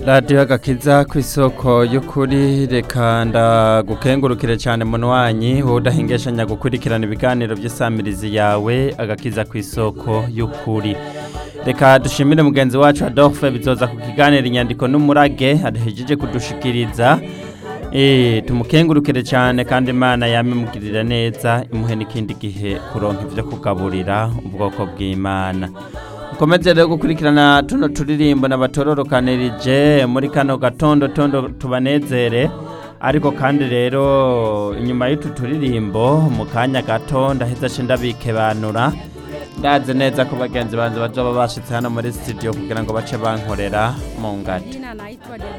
radiyo agakiza ku isoko y'ukuri reka ndagukengurukire cyane munwanyi wowe udahingeshanya gukurikirana ibiganiro by'isamirizi yawe agakiza ku isoko y'ukuri reka dushimire mugenzi wacu adolphe bizoza ku kiganiro inyandiko n'umurage aduhejeje kudushikiriza Eh, tumukengurukire cyane kandi imana yamimugirira neza imuhe n'ikindi gihe kuronka ibyo kugaburira ubwoko bw'imana mukomeze rero gukurikirana tuno turirimbo n'abatororokanirije muri kano gatondo tondo tubanezere ariko kandi rero inyuma y'utu turirimbo mu kanya gato ndaheza ce ndabikebanura ndazi neza ko bagenzi banze bazoba bashitse hano muri studio kugira ngo bace bankorera mu ngati Jina naitwa Debora